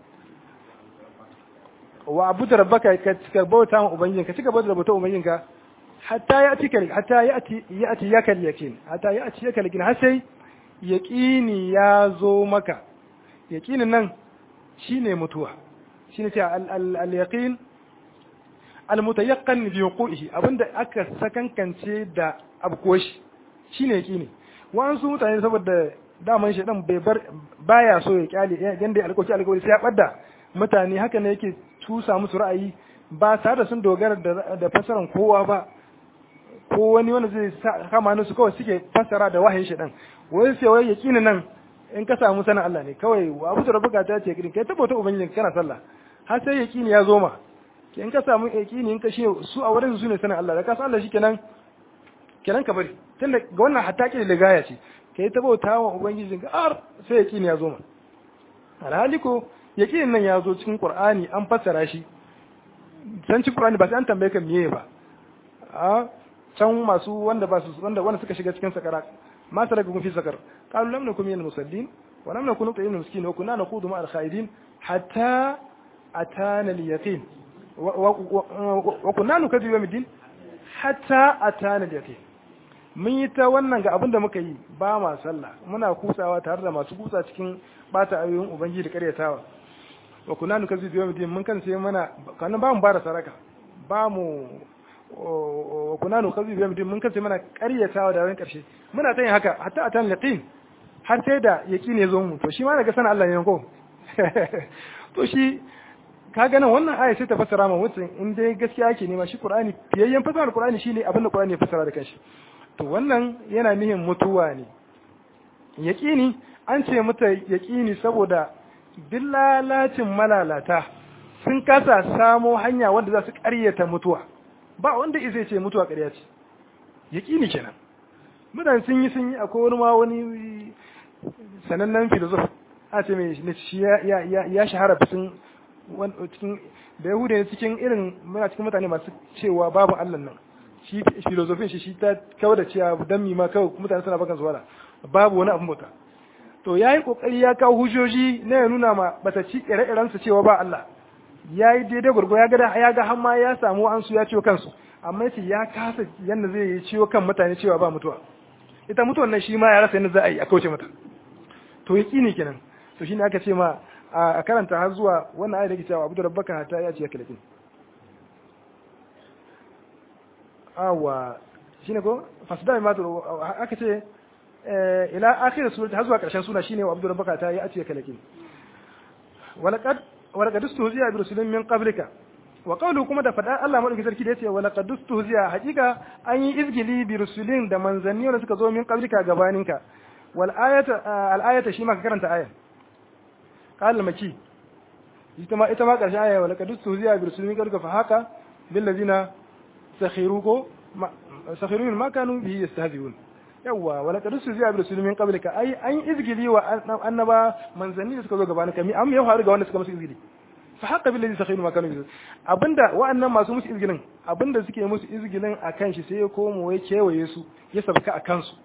A: wa abuda rabbaka ka cika bauta wa ubangijin ka cika bauta da bauta ubangijin ka hatta ya ati hatta ya ati ya ati yakal yakin hatta ya ati yakal yakin har sai yaqini ya zo maka yaqinin nan shine mutuwa shine ce al yaqin al mutayaqqan bi wuqu'ihi abinda aka sakankance da abkoshi shine yaqini wa'ansu mutane saboda daman shi dan bai bar baya so ya kyale yanda ya alƙawarci alƙawari sai ya ɓadda mutane haka ne yake tusa musu ra'ayi ba tare da sun dogara da fasaran kowa ba ko wani wanda zai kama su kawai suke fasara da wahayin shi dan wai sai wai yaqini nan in ka samu sanin Allah ne kawai wa abu da rabuka ta ce kai tabbata ubangijin kana sallah har sai yaqini ya zo ma in ka samu yaqini in ka shi su a wurin su ne sanin Allah da ka san Allah shikenan kenan ka bari tunda ga wannan hatta ke da gaya ce kai ta bauta wa ubangijin ka ar sai yaqini ya zo ma alhali ko yaqinin nan ya zo cikin qur'ani an fassara shi san cikin qur'ani ba sai an tambaye ka meye ba a can masu wanda ba su wanda wanda suka shiga cikin sakara ma salaka kun fi sakar qalu lam nakum min musallin wa lam nakun nut'imu miskin wa kunna naqudu ma al-khaidin hatta atana al-yaqin wa kunna nukadibu yawmiddin hatta atana al-yaqin mun yi ta wannan ga abin da muka yi ba ma sallah muna kusawa tare da masu kusa cikin bata ayoyin ubangiji da karyatawa wa kunna nukadibu yawmiddin mun kan sai mana kana ba mu bara saraka ba mu wa kuna nu kazi biya mutum mun kace mana ƙaryatawa da wani ƙarshe muna ta yin haka hatta a tan yaqin har sai da yaqin ya zo mu to shi ma daga sanin Allah ne ko to shi ka ga nan wannan aya sai ta fassara ma mutum in dai gaskiya yake nema shi Qur'ani fiyayyen fassara Qur'ani shine abin da Qur'ani ya fassara da kanshi to wannan yana nihin mutuwa ne yaqini an ce mata yaqini saboda dillalacin malalata sun kasa samo hanya wanda za su ƙaryata mutuwa ba wanda zai ce mutuwa ƙarya ce yaƙini kenan mutane sun yi sun yi akwai wani ma wani sanannen filosof a ce mai shi ya shahara fitin cikin da yahuda ne cikin irin muna cikin mutane masu cewa babu allah nan shi filosofin shi shi ta kawar da cewa dan mi ma kawai mutane suna bakan zuwa babu wani abin bauta to yayi kokari ya kawo hujjoji na ya nuna ma bataci ire-iren su cewa ba Allah yayi daidai gurgo ya ga ya ga hamma ya samu an su ya ciwo kansu amma yace ya kasa yanda zai yi ciwo kan mutane cewa ba mutuwa ita mutuwan nan shi ma ya rasa yanda za a yi a kauce mata to yaqini kenan to shine aka ce ma a karanta har zuwa wannan ayat da ke cewa abu rabbaka hatta ya ce kalakin awa shine ko fasda ma to aka ce ila akhir surati har zuwa karshen suna shine wa abu rabbaka ta ya ce kalakin walaqad walaqad istuhziya bi rusulin min qablika wa qawlu kuma da fada Allah madauki sarki da yace walaqad istuhziya hakika an yi izgili bi rusulin da manzanni wanda suka zo min qablika gabaninka wal ayata al ayata shi ma ka karanta ayat قال مكي ita ma ita ma karshe aya wala kadu tuziya bi rusulin kaduka fa haka bil ladina sakhiruko sakhiru ma kanu bihi yastahzi'un yawa wala kadu tuziya bi rusulin min qablika ai an izgili wa annaba manzanni da suka zo gabanin kami amma ya faru ga wanda suka musu izgili fa haka bil ladina sakhiru ma kanu bihi abinda wa'annan masu musu izgilin abinda suke musu izgilin akan shi sai ya komo ya kewaye su ya sabka akan su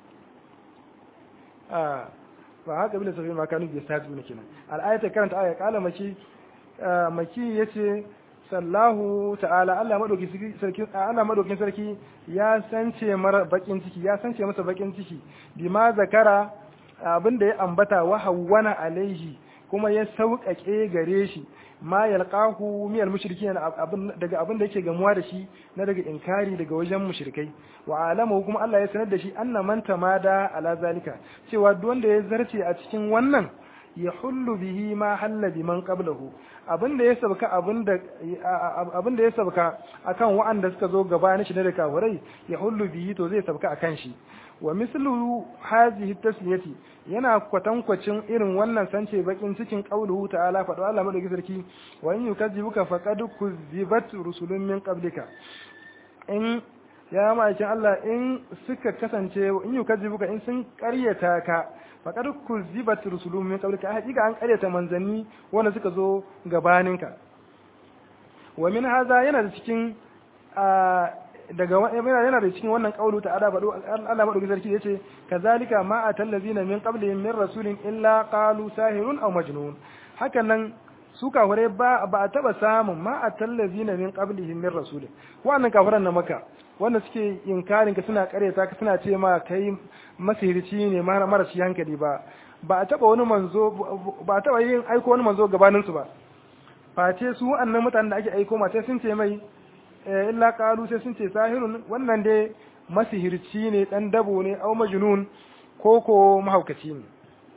A: fa haka bin safi ma kanu bi sadu ne kenan al-ayata karanta aya kala maki maki yace sallahu ta'ala Allah madauki sarki Allah madaukin sarki ya sance mara bakin ciki ya sance masa bakin ciki bima zakara abinda ya ambata wa hawwana alaihi kuma ya sauƙaƙe gare shi ma yalqahu miyal mushrikin daga abin da yake gamuwa da shi na daga inkari daga wajen mushrikai wa alama kuma Allah ya sanar da shi anna man tamada ala zalika cewa duk wanda ya zarce a cikin wannan ya hullu bihi ma halla biman qablahu abin da ya sabka abin da abin da ya sabka akan wa'anda suka zo gabanin shi na da kafirai ya hullu bihi to zai sabka akan shi wa mislu hazihi tasliyati yana kwatankwacin irin wannan sance bakin cikin qauluhu ta'ala fa Allah madauki sarki wa in yukadzibuka faqad kuzibat rusulun min qablika in ya ma'aikin Allah in suka kasance in yukadzibuka in sun karyata ka faqad kuzibat rusulun min qablika hakika an karyata manzanni wanda suka zo gabaninka wa min hadha yana da cikin daga yana da cikin wannan kaulu ta ada bado Allah madauki sarki yace kazalika ma atallazina min qablihim min rasulin illa qalu sahirun aw majnun hakan nan su kafare ba ba a taba samun ma atallazina min qablihim min rasulin wannan kafiran na maka wanda suke inkarin ka suna kareta ka suna ce ma kai masihirci ne mara shi hankali ba ba a taba wani manzo ba a taba yin aiko wani manzo gabanin su ba face su annan mutanen da ake aiko ma sai sun ce mai illa qalu sai sun ce sahirun wannan dai masihirci ne dan dabo ne au majnun ko ko mahaukaci ne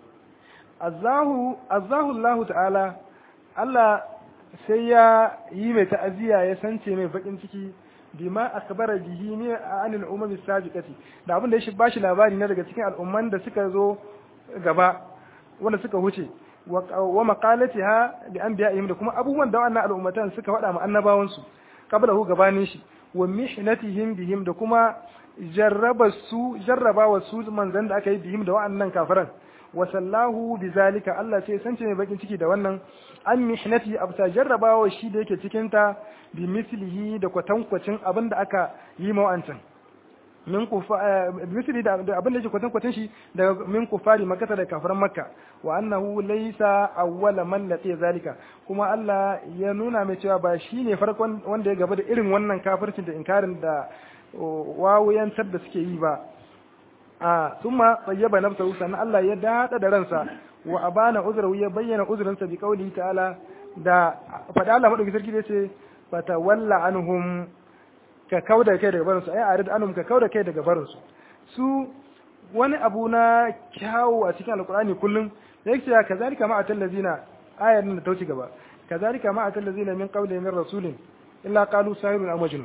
A: azahu azahu Allah ta'ala Allah sai ya yi mai ta'aziya ya sance mai bakin ciki bima akbara bihi ne anil umami sabiqati da abin da ya bashi labari na daga cikin al'umman da suka zo gaba wanda suka huce wa maqalatiha li anbiya'ihim da kuma abubuwan da wannan al'ummatan suka faɗa ma annabawansu qablahu gabanin shi wa mihnatihim bihim da kuma jarraba su jarraba wa su manzan da aka yi bihim da wa'annan kafiran wa sallahu bizalika Allah sai sance mai bakin ciki da wannan an mihnati abta jarrabawa shi da yake cikin ta bi mislihi da kwatankwacin abin da aka yi ma wa'ancan min kufa misli da abin da yake kwatankwacin shi daga min kufari makata da kafiran makka wa annahu laysa awwala man lati zalika kuma Allah ya nuna mai cewa ba shine farkon wanda ya gaba da irin wannan kafircin da inkarin da wawuyantar da suke yi ba a thumma tayyaba nafsahu sannan Allah ya dada da ransa wa abana uzrahu ya bayyana uzrinsa bi qawli ta'ala da fada Allah madauki sarki da yace fatawalla anhum ka kauda kai daga barinsu ai arid anhum ka kauda kai daga barinsu su wani abu na kyawu a cikin alkur'ani kullum yake ya kazalika ma atal ladina ayar nan da ta wuce gaba kazalika ma atal ladina min qabli min rasulin illa qalu sahirun aw majnun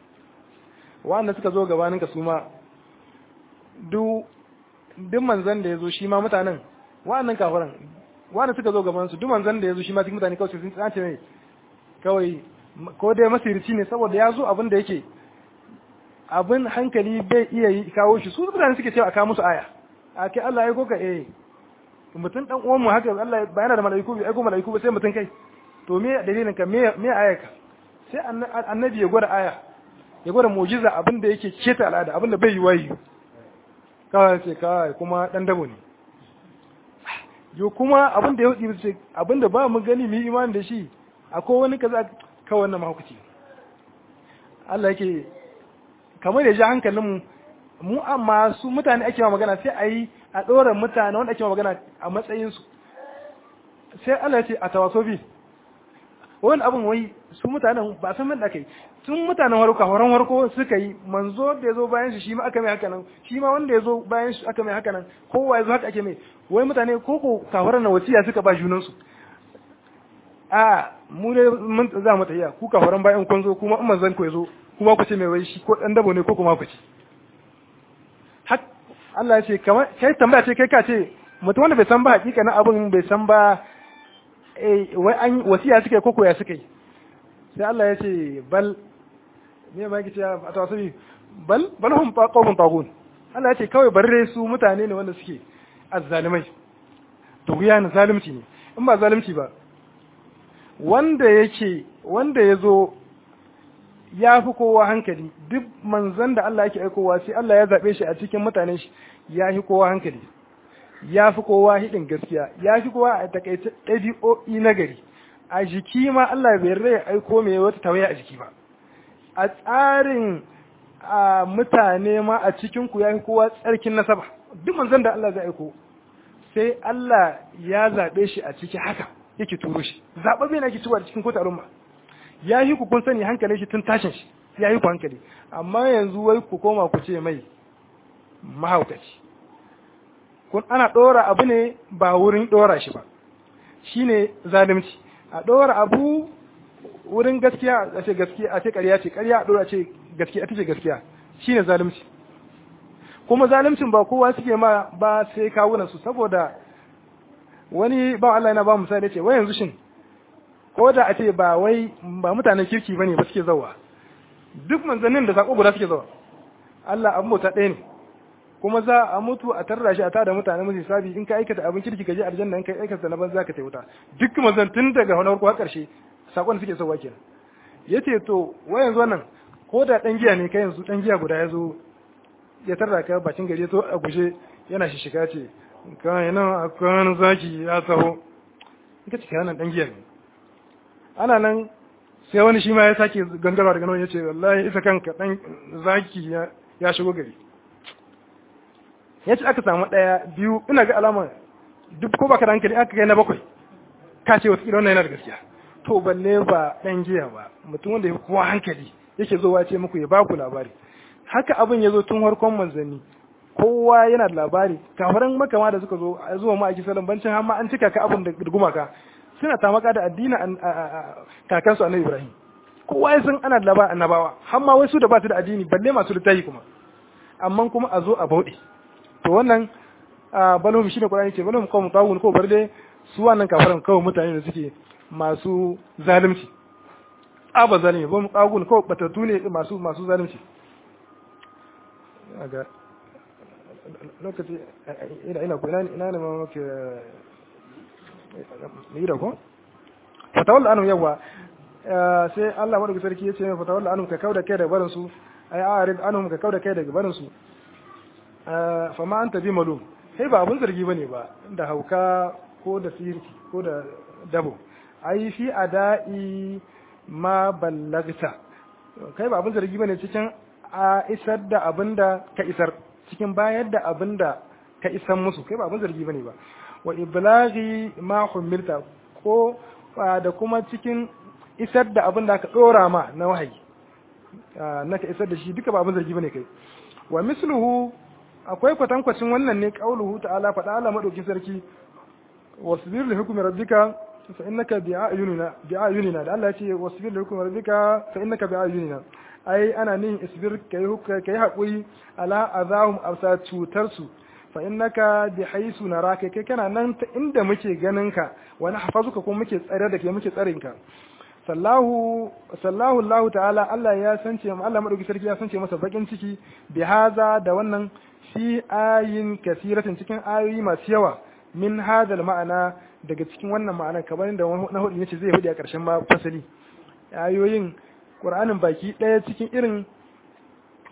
A: wanda suka zo gabanin ka su ma duk duk manzon da yazo shi ma mutanen wa'annan kafiran wanda suka zo gaban su duk manzon da yazo shi ma cikin mutane kawai sun tsace ne kawai ko dai masirci ne saboda ya zo abin da yake abin hankali bai iya yi kawo shi su mutane suke cewa a kawo musu aya a kai Allah ya koka eh mutum dan uwan mu haka Allah ba yana da malaiku bai aiko malaiku ba sai mutum kai to me dalilin ka me me aya ka sai annabi ya gwada aya ya gwada mu'jiza abin da yake keta al'ada abin da bai yi wayi kawai ce kawai kuma dan dabo ne yo kuma abin da ya hudu ce abin da ba mu gani mu yi imani da shi akwai wani kaza kawai wannan mahaukaci Allah yake kamar da ji hankalin mu mu amma su mutane ake magana sai a yi a ɗora mutane wanda ake magana a matsayinsu sai Allah ya ce a tawasofi wani abin wai su mutanen ba san da aka yi tun mutanen warko horon warko suka yi manzo da ya zo bayan shi shi ma aka mai haka nan shi ma wanda ya zo bayan shi aka mai haka nan kowa ya zo haka ake mai wai mutane ko ko kafaran na wasiya suka ba junansu a mu ne mun za mu tafiya ku kafaran bayan kun zo kuma in manzon ku ya zo kuma ku ce mai wai shi ko dan dabo ne ko kuma ku ce hak Allah ya ce kamar kai tambaya ce kai ka ce mutum wanda bai san ba hakika na abin bai san ba wai an wasiya suka yi ko koya suka yi sai Allah ya ce bal me ma yake a tawasabi bal bal hum qawmun tagun Allah ya ce kawai barre su mutane ne wanda suke azzalimai to guya ne zalunci ne in ba zalunci ba wanda yake wanda ya zo ya fi kowa hankali duk manzan da Allah yake aikowa sai Allah ya zaɓe shi a cikin mutanen shi ya fi kowa hankali ya fi kowa hidin gaskiya ya fi kowa a takaice ɗabi'o'i na gari a jiki ma Allah bai rai aiko mai wata tawaya a jiki ba a tsarin a mutane ma a cikin ku ya fi kowa tsarkin nasaba duk manzan da Allah zai aiko sai Allah ya zaɓe shi a ciki haka yake turo shi zaɓaɓɓe na ke cewa cikin kota al'umma ya yi ku kun sani hankalin shi tun tashin shi ya yi ku hankali amma yanzu wai ku koma ku ce mai mahaukaci kun ana ɗora abu ne ba wurin ɗora shi ba shine zalunci a ɗora abu wurin gaskiya a ce gaskiya a ce ƙarya ce ƙarya a ɗora ce gaskiya ita ce gaskiya shine zalunci kuma zaluncin ba kowa suke ma ba sai kawunan su saboda wani ba Allah yana ba misali ce wai yanzu shin ko da a ce ba wai ba mutanen kirki bane ba suke zawa duk manzannin da sako guda suke zawa Allah abu mota ɗaya ne kuma za a mutu a tarra shi a tada mutane musu sabi in ka aikata abin kirki ka je aljanna in ka aikata na banza ka tai wuta duk manzan tun daga wani farko har karshe sakon suke sauwa kenan yace to wai yanzu wannan ko da dan giya ne kai yanzu dan giya guda ya zo ya tarra ka bakin gari to a guje yana shi shiga ce kai nan akwai zaki ya taho ita ce kana dan giya ne ana nan sai wani shi ma ya sake gangarwa daga nan ya ce wallahi isa kanka dan zaki ya shigo gari ya ce aka samu ɗaya biyu ina ga alama duk ko baka da hankali aka kai na bakwai ka ce wata wannan yana da gaskiya to balle ba ɗan giya ba mutum wanda ya kowa hankali yake zowa ce muku ya baku labari haka abin ya zo tun farkon manzanni kowa yana da labari kafaran makama da suka zo zuwa ma a kisalan bancin har ma an cika ka abin da gumaka suna tamaka da addinin kakansu annabi Ibrahim kowa ya san ana da labarin annabawa har ma wasu da ba su da addini balle masu littafi kuma amma kuma a zo a bauɗe to wannan balhum shine Qur'ani ce balhum qawmun tawun ko bar dai su wannan kafaran kawai mutane da suke masu zalunci aba zalimi ba mu qagun ko batatu ne masu masu zalunci aga lokaci ina ina ko ina ina ne ma muke ni da ko fatawalla anum yawa sai Allah madauki sarki yace mai fatawalla anum ka kauda kai da barin su ay arid anum ka kauda kai daga barin su fa ma anta bi malum kai ba abun zargi bane ba da hauka ko da sirki ko da dabo ai fi ada'i ma ballagta kai ba abun zargi bane cikin a isar da abinda ka isar cikin bayar da abinda ka isan musu kai ba abun zargi bane ba wa iblaghi ma humilta ko da kuma cikin isar da abin da aka dora ma na wahayi na ka isar da shi duka ba abin zargi bane kai wa misluhu akwai kwatankwacin wannan ne qauluhu ta'ala faɗa Allah madauki sarki wasbir li hukmi rabbika fa innaka bi ayunina bi ayunina da Allah ya ce wasbir li hukmi rabbika fa innaka bi ayunina ai ana nin isbir kai hukka kai hakuri ala azahum afsa cutar su fa innaka bi haisu naraka kai kana nan ta inda muke ganin ka wa nahfazuka kuma muke tsare da kai muke tsarin ka sallahu sallahu Allah ta'ala Allah ya sance mu Allah madauki sarki ya sance masa bakin ciki bi haza da wannan fi ayin kasiratin cikin ayoyi masu yawa min hadal ma'ana daga cikin wannan ma'ana kamar da na hudu yace zai hudu a karshen ma fasali ayoyin Qur'anin baki daya cikin irin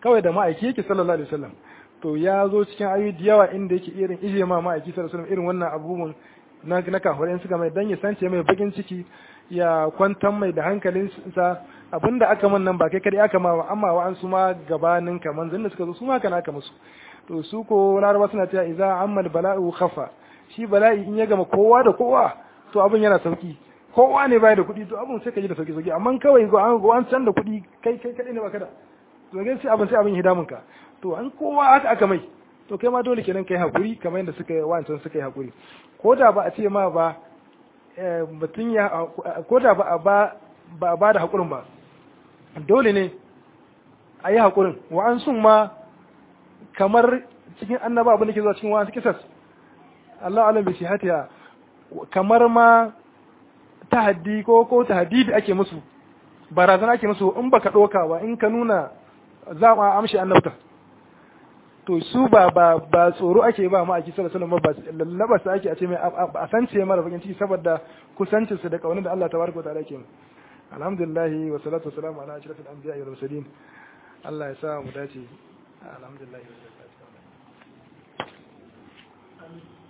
A: kawai da ma'aiki yake sallallahu alaihi wasallam to ya zo cikin ayoyi da yawa inda yake irin ije ma ma'aiki sallallahu alaihi wasallam irin wannan abubuwan na na kafirai suka mai dan ya sance mai bakin ciki ya kwantar mai da hankalinsa abinda aka man nan ba kai kadai aka ma amma wa an su ma gabanin kaman zan da suka zo su ma kana aka musu to su ko laraba suna cewa idza ammal bala'u khafa shi bala'i in ya gama kowa da kowa to abin yana sauki kowa ne bai da kuɗi to abin sai ka ji da sauki sauki amma kawai go an go an san da kuɗi kai kai kadai ne baka da to ga sai abin sai abin hidamun ka to an kowa haka aka mai to kai ma dole kenan kai hakuri kamar yadda suka yi wancan suka yi hakuri ko da ba a ce ma ba mutum ya ko da ba a ba ba a ba da hakurin ba dole ne a yi hakurin wa an sun ma kamar cikin annaba abin da ke zuwa cikin wa'ansu kisas Allah alam bi shihatiha kamar ma tahaddi ko ko tahdidi ake musu barazana ake musu in baka doka ba in ka nuna za mu amshi annabta to su ba ba ba tsoro ake ba ma ake sallallahu alaihi wasallam ba lallaba su ake a ce mai a sance mara bakin ciki saboda kusancin su da kaunar da Allah tabaraka wa ta'ala yake alhamdulillah wa salatu wa salamu ala ashrafil anbiya'i wal mursalin Allah ya sa mu dace alhamdulillah Amin.